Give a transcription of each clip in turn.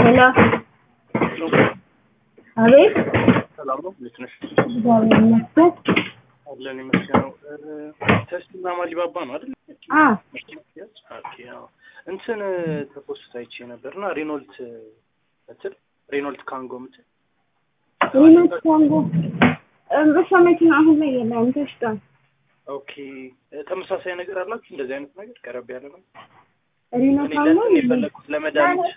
ሄሎ አቤት ሰላም ነው። እንዴት ነሽ? እግዚአብሔር ይመስገን። አለን ይመስገነው። ተስቲና ማሊባባ ነው አይደል? አ ኦኬ። አዎ እንትን ተፖስት አይቼ ነበርና ሬኖልት ምትል ሬኖልት ካንጎ ምትል ሪሞት ኮንጎ እሷ መኪና አሁን ላይ የለም ተሽጧል። ኦኬ። ተመሳሳይ ነገር አላችሁ? እንደዚህ አይነት ነገር ቀረብ ያለ ነው። ሪሞት እኔ ኮንጎ ለእንትን የፈለኩት ለመድኃኒት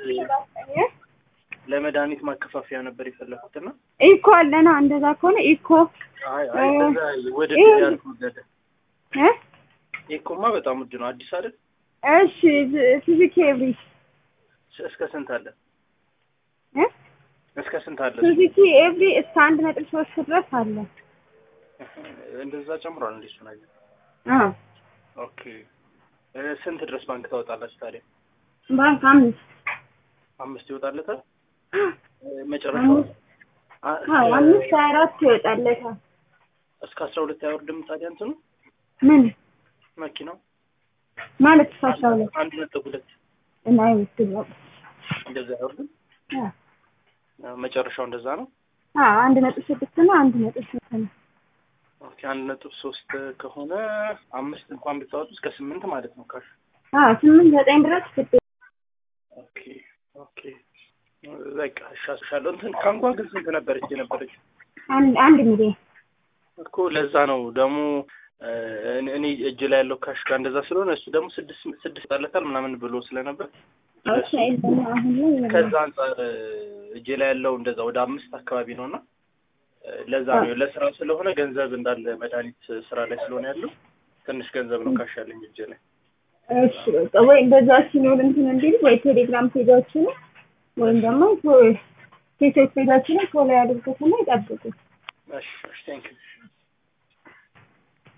ለመድኃኒት ማከፋፈያ ነበር የፈለኩት እና ኢኮ አለና እንደዛ ከሆነ ኢኮ አይ አይ ከዛ ወደ ይሄ- ያልኩት እ ኢኮማ በጣም ውድ ነው። አዲስ አይደል? እሺ ሱዙኪ ኤቭሪ እስከ ስንት አለ? እ እስከ ስንት አለ? ሱዙኪ ኤቭሪ እስከ አንድ ነጥብ ሶስት ድረስ አለ። እንደዛ ጨምሯል እንዴ እሱ ነገር? አ ኦኬ እ ስንት ድረስ ባንክ ታወጣላችሁ ታዲያ? ባንክ አምስት አምስት ይወጣለታል? እ መጨረሻው አምስት አ- አዎ እስከ- አምስት አራት ይወጣለታል። እስከ አስራ ሁለት አይወርድም ታዲያ እንትኑ ምን መኪናው ማለት እስከ አስራ ሁለት አንድ ነጥብ ሁለት እና አይወስድም። እንደዛ አይወርድም? አ አ፣ መጨረሻው እንደዛ ነው። አ አንድ ነጥብ ስድስት እና አንድ ነጥብ ሶስት ነው። ኦኬ አንድ ነጥብ ሶስት ከሆነ አምስት እንኳን ብታወጡ እስከ ስምንት ማለት ነው ካሽ አ ስምንት ዘጠኝ ድረስ ግድ ኦኬ ኦኬ በቃ እሻሻለሁ። እንትን ካንጓ ግን ስንት ነበረች የነበረች? አንድ አንድ ሚሊዮን እኮ ለዛ ነው ደግሞ እ፣ እኔ- እኔ እጅ ላይ ያለው ካሽ ጋር እንደዛ ስለሆነ እሱ ደግሞ ስድስት ስድስት ጣለታል ምናምን ብሎ ስለነበር ኦኬ ደግሞ አሁን ላይ የለም። ከዛ አንጻር እ፣ እጄ ላይ ያለው እንደዛ ወደ አምስት አካባቢ ነው እና እ፣ ለዛ ነው ለስራ ስለሆነ ገንዘብ እንዳለ መድኃኒት ስራ ላይ ስለሆነ ያለው ትንሽ ገንዘብ ነው ካሽ ያለኝ እጄ ላይ። እሺ በቃ ወይ እንደዛ ሲኖር እንትን እንዲል ወይ ቴሌግራም ፔጃችን ወይም ደግሞ ፌስቡክ ፔጃችንን ፎሎ ያድርጉትና ይጠብቁ። እሺ እሺ ቴንክ ዩ